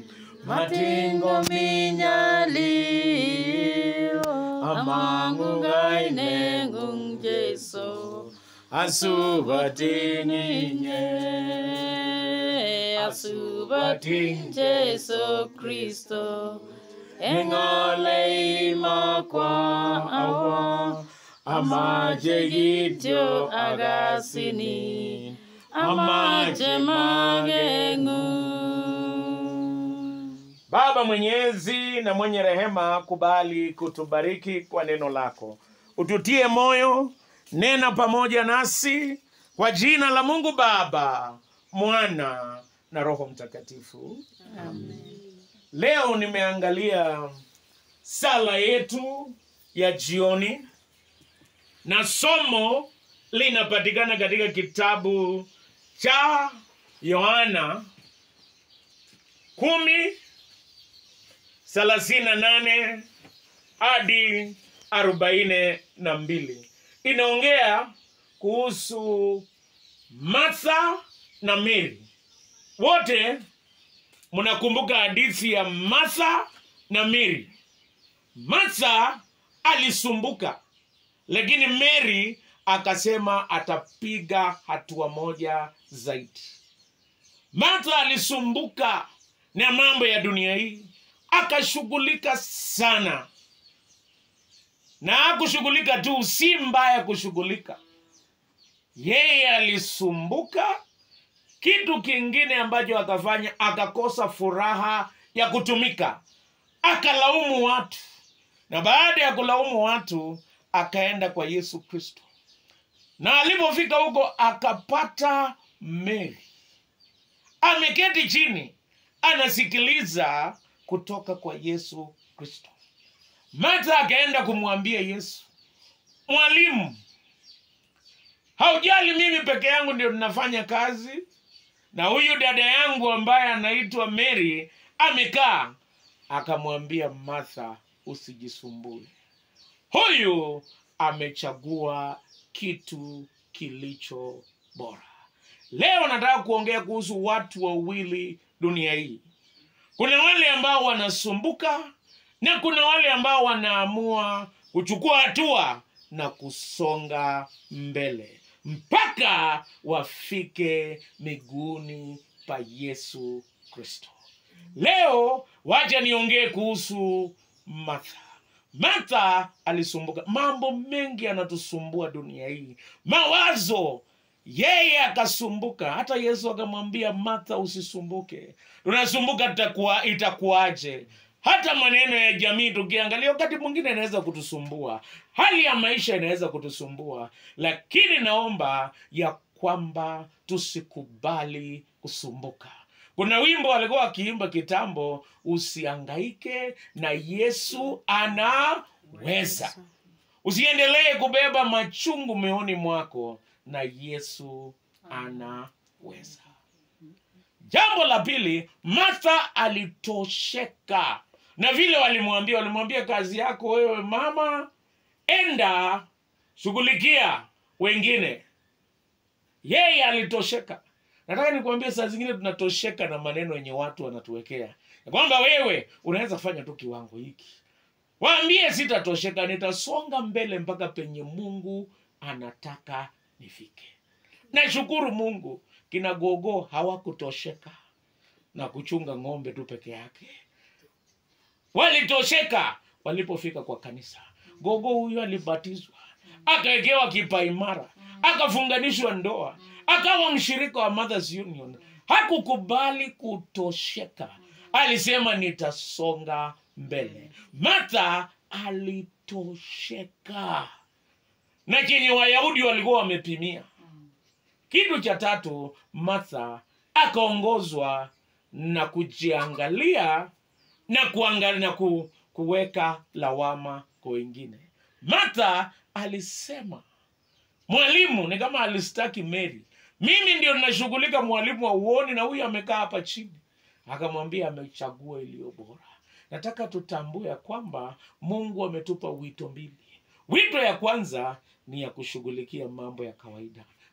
matingo minyalio amangu ngai nengung Jesu asubatinginye asubating Jesu Kristo engole imakwa awa amaje gityo agasini amaje magengu Baba mwenyezi na mwenye rehema, kubali kutubariki kwa neno lako, ututie moyo, nena pamoja nasi kwa jina la Mungu Baba, Mwana na Roho Mtakatifu. Leo nimeangalia sala yetu ya jioni na somo linapatikana katika kitabu cha Yohana kumi thelathini na nane hadi arobaini na mbili inaongea kuhusu Martha na Mary. Wote mnakumbuka hadithi ya Martha na Mary. Martha alisumbuka, lakini Mary akasema atapiga hatua moja zaidi. Martha alisumbuka na mambo ya dunia hii, akashughulika sana, na hakushughulika tu, si mbaya kushughulika. Yeye alisumbuka. Kitu kingine ambacho akafanya, akakosa furaha ya kutumika, akalaumu watu, na baada ya kulaumu watu, akaenda kwa Yesu Kristo, na alipofika huko akapata Mary ameketi chini anasikiliza kutoka kwa Yesu Kristo. Martha akaenda kumwambia Yesu, Mwalimu, haujali mimi peke yangu ndio ninafanya kazi, na huyu dada yangu ambaye anaitwa Mary amekaa. Akamwambia Martha, usijisumbue, huyu amechagua kitu kilicho bora. Leo nataka kuongea kuhusu watu wawili dunia hii. Kuna wale ambao wanasumbuka na kuna wale ambao wanaamua kuchukua hatua na kusonga mbele mpaka wafike miguuni pa Yesu Kristo. Leo wacha niongee kuhusu Martha. Martha alisumbuka. Mambo mengi yanatusumbua dunia hii, mawazo yeye akasumbuka. Hata Yesu akamwambia Martha, usisumbuke. Tunasumbuka tutakuwa itakuwaje? Hata maneno ya jamii tukiangalia, wakati mwingine inaweza kutusumbua, hali ya maisha inaweza kutusumbua, lakini naomba ya kwamba tusikubali kusumbuka. Kuna wimbo walikuwa wakiimba kitambo, usiangaike na Yesu anaweza. Usiendelee kubeba machungu moyoni mwako, na Yesu anaweza. Jambo la pili, Martha alitosheka na vile walimwambia. Walimwambia kazi yako wewe mama, enda shughulikia wengine. Yeye alitosheka. Nataka nikuambie, saa zingine tunatosheka na maneno yenye watu wanatuwekea ya kwamba wewe unaweza kufanya tu kiwango hiki. Waambie sitatosheka, nitasonga mbele mpaka penye Mungu anataka nifike. Nashukuru Mungu, kina gogo hawakutosheka na kuchunga ng'ombe tu peke yake, walitosheka walipofika kwa kanisa. Gogo huyu alibatizwa, akawekewa kipaimara, akafunganishwa ndoa, akawa mshirika wa Mothers Union. Hakukubali kutosheka, alisema nitasonga mbele. Martha alitosheka na chenye Wayahudi walikuwa wamepimia. Kitu cha tatu, Martha akaongozwa na kujiangalia na kuangalia na ku, kuweka lawama kwa wengine. Martha alisema, mwalimu, ni kama alistaki Mary, mimi ndio ninashughulika, mwalimu wa uoni, na huyu amekaa hapa chini. Akamwambia amechagua iliyo bora. Nataka tutambue ya kwamba Mungu ametupa wito mbili. Wito ya kwanza ni ya kushughulikia mambo ya kawaida,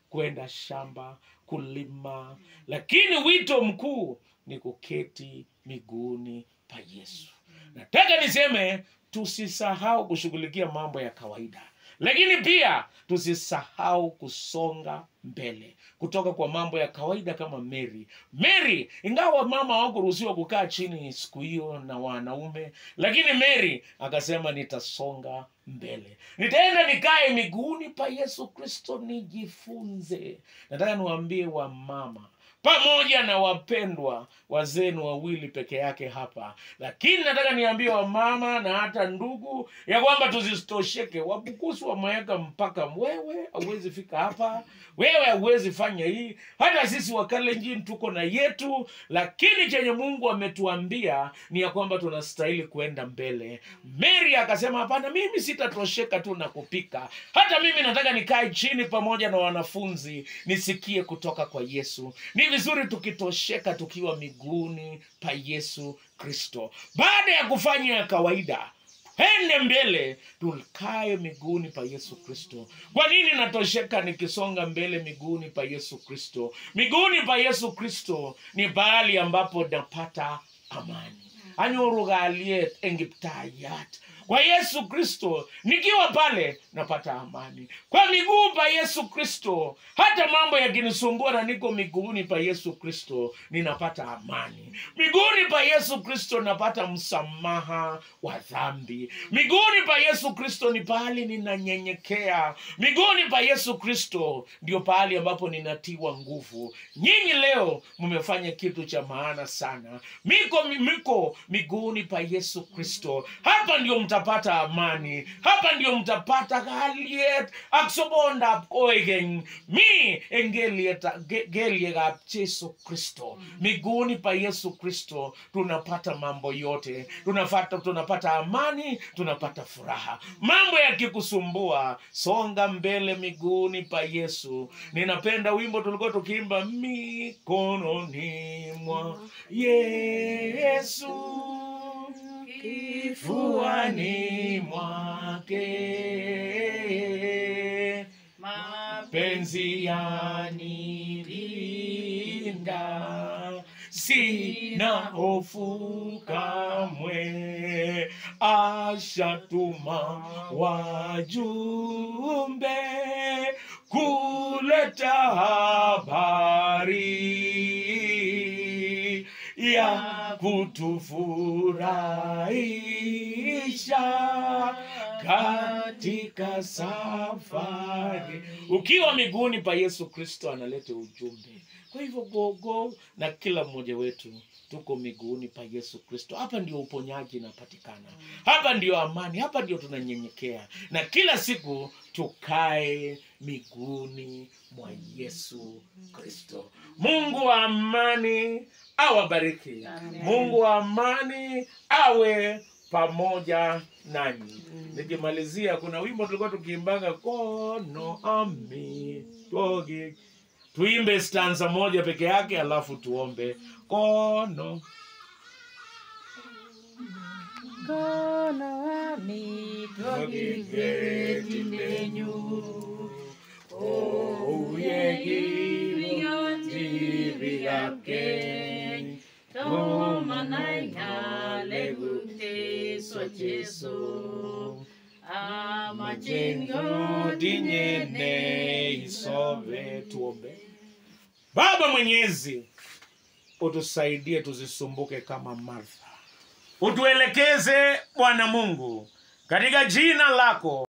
kwenda shamba kulima lakini wito mkuu ni kuketi miguuni pa yesu nataka niseme tusisahau kushughulikia mambo ya kawaida lakini pia tusisahau kusonga mbele kutoka kwa mambo ya kawaida kama mary mary ingawa mama hawakuruhusiwa kukaa chini siku hiyo na wanaume lakini mary akasema nitasonga mbele nitaenda nikae miguuni pa yesu kristo nijifunze nataka niwaambie wamama pamoja na wapendwa wazenu wawili peke yake hapa lakini nataka niambie wamama na hata ndugu ya kwamba tusitosheke wabukusi wameweka mpaka wewe hauwezi fika hapa wewe hauwezi fanya hii hata sisi wakalenjini tuko na yetu lakini chenye mungu ametuambia ni ya kwamba tunastahili kuenda mbele mary akasema hapana mimi sitatosheka tu na kupika hata mimi nataka nikae chini pamoja na wanafunzi nisikie kutoka kwa yesu ni vizuri tukitosheka tukiwa miguuni pa yesu kristo baada ya kufanya ya kawaida ende mbele tukae miguuni pa yesu kristo kwa nini natosheka nikisonga mbele miguuni pa yesu kristo miguuni pa yesu kristo ni pahali ambapo napata amani anyorugaliet engiptayat kwa yesu kristo nikiwa pale napata amani kwa miguu pa yesu kristo hata mambo yakinisumbua na niko miguuni pa yesu kristo ninapata amani miguuni pa yesu kristo napata msamaha wa dhambi miguuni pa yesu kristo ni pahali ninanyenyekea miguuni pa yesu kristo ndio pahali ambapo ninatiwa nguvu nyinyi leo mmefanya kitu cha maana sana miko miko miguuni pa yesu kristo hapa ndio mtapata amani hapa ndio mtapata kaliet ak sobondab koigeny mi en gelieta- ge- geliekab jesu kristo miguuni pa yesu kristo tunapata mambo yote tunapata, tunapata amani tunapata furaha mambo yakikusumbua songa mbele miguuni pa yesu ninapenda wimbo tulikuwa tukiimba mikononi mwa yesu kifuani mwake mapenzi yanilinda sina hofu kamwe ashatuma wajumbe kuleta habari ya kutufurahisha katika safari ukiwa miguuni pa yesu kristo analeta ujumbe kwa hivyo gogo na kila mmoja wetu tuko miguuni pa yesu kristo hapa ndio uponyaji inapatikana hapa ndio amani hapa ndio tunanyenyekea na kila siku tukae miguuni mwa yesu kristo mungu wa amani awabariki Amen. mungu wa amani awe pamoja nanyi nikimalizia kuna wimbo tulikuwa tukiimbaga kono ami togi tuimbe stanza moja peke yake alafu tuombe kono Kono wami togigeti lenyu Ouyegivi yake Tomanainya leguteswa Jesu Amajengo dinyene isove tuombe baba mwenyezi utusaidie tusisumbuke kama martha utuelekeze bwana mungu katika jina lako